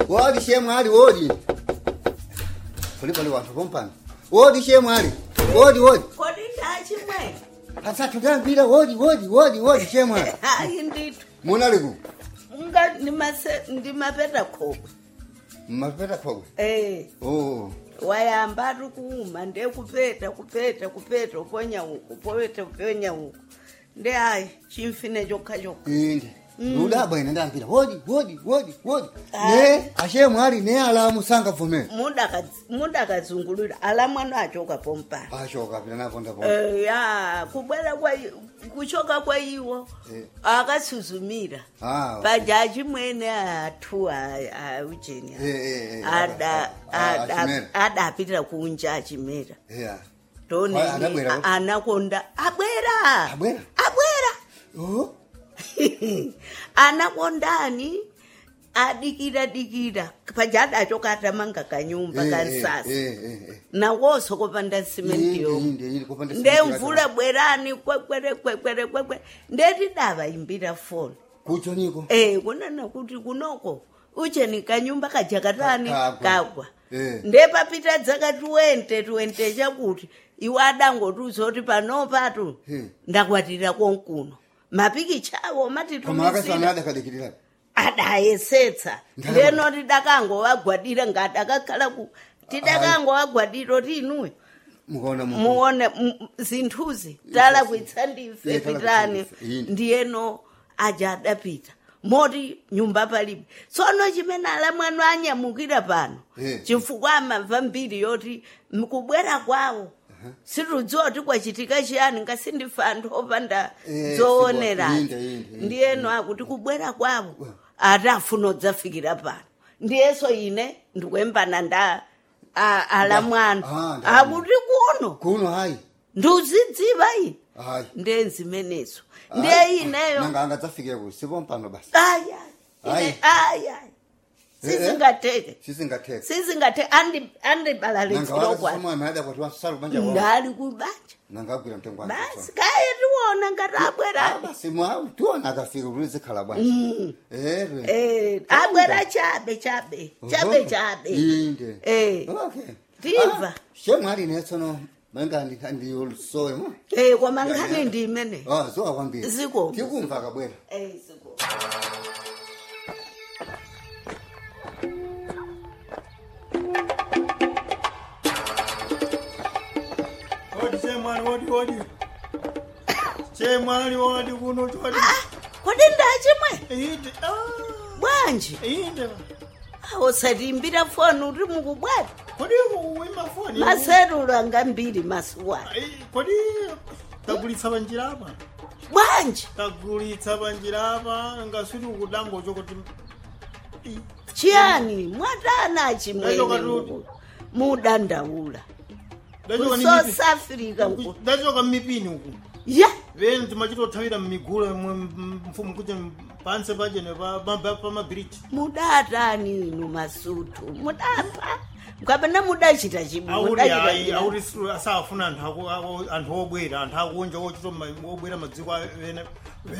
wodi shemwali wodi pali pali wanthu pompano wodi shemwali wodi wodi kodi ndachimwe asathu ndambira wodi wodi wodi wodi shemwali hayi ndithu munaliku nga ndimase- ndimapeta khokwe mmapeta khokwe eh oh wayamba ari kuuma ndekupeta kupeta kupeta uponya uku upeta uponya uku ndi hayi chimfine chokha chokha inde ludabwa ine ndambira wodi wodi wodi wodi Ah. ne ashemwali ne alamu sangavumera Mudakadz- mudakadzungulira ala mwana achoka pompana ashoka pita napondapo Eh, ya kubwera kwa i- kuchoka kwa iwo Eh. akasuzumira Ah, pajaji mwene athu aujeni Eh, eh, eh, ada ah, ada- Achimera. adapitira kunja achimera yeah ndoni Wai, adabwera? anakonda abwera Abwera? abwera oh anakondani adikira dikira pajadachoka atamanga kanyumba Eh, kansasa eh, eh, eh. nawoso kopanda simenti Inde, yomwe inde, inde, kopanda simenti ndemvula bwerani kwekwere kwekwere kwekwere ndeti davaimbira foni kucho niko Eh, kunana kuti kunoko ucheni kanyumba kajakatani Ka- kagwa. kagwa Eh. ndepapita dzaka tuwente tuwente chakuti iwe adangotiuzoti panopatu Hmm. ndakwatira konkuno mapikichawo koma matitumisira akasana adakadikirira adayesetsa Ndalama. ndeno tidakangowagwadira ngadakakhala ku tidakangowagwadira tinuyo mukaona mu muone m- zinthuzi talakwitsa ndife Iye talakwitsa pitani ndife, yini. ndiyeno aja adapita moti nyumba palibe tsono chimene ala mwanu anyamukira pano Eh. chifukwa amamva mbiri yoti mkubwera kwawo situdziwa kuti kwachitika chiyani ngasindife anthu opanda Eh, zoonerani inde, inde, inde. ndiyeno akuti kubwera kwawo ati afuna udzafikira pano ndiyeso ine ndikuyembana nda a- ala mwanu Ah, ndalama. akuti kuno kuno hayi ndiuzidziva ine hayi ndenzimenezo ndiye ineyo nanga angadzafike ku sipompano basi aya Hayi. ine aya Eh, eh. sizingateke sisingatheka sizingateke andibalalitsirokwana nanga ada kuti wasala kubanja wao ndali kubanja nangagwira mtengo wake basi kaye tiwona ngati abwerani basi mwa tiona akafika kuti zikhala bwana ere Eh, abwera chabe chabe chabe chabe inde Eh. okay Ndimva. shemwali netsono manga ndiyolusowe mo Eh, koma nkhani ndi imene ah zowa kwambiri Zikomo. tikumva akabwera Eh, ziko. Odi chemwali odi odi. Chemwali odi kuno odi. kodi ndachimwe Inde. Ah. bwanji Inde. usatimbira foni uri mukubwata Kodi uwima foni. maserulu anga mbiri masuwana Ai, Kodi tagulitsa banjira apa. bwanji Tagulitsa banjira apa ngasuri ukudango chokuti. Ii. chiyani mwatana Ndachoka chimwene tuti. muku- mudandaula Ndachoka ni mipi- kusouth africa nku ndachoka mmipini uku. ya Veni timachitothawira mmigula mfumu kuti panse pachene pamabiriji. mudatani inu masutu mudapa mukapena mudachita chibu auri mudachita hayi chiyani? auri siru- asafuna anthu aku- aku- anthu obwera anthu akunja ochita ma- obwera madziko ene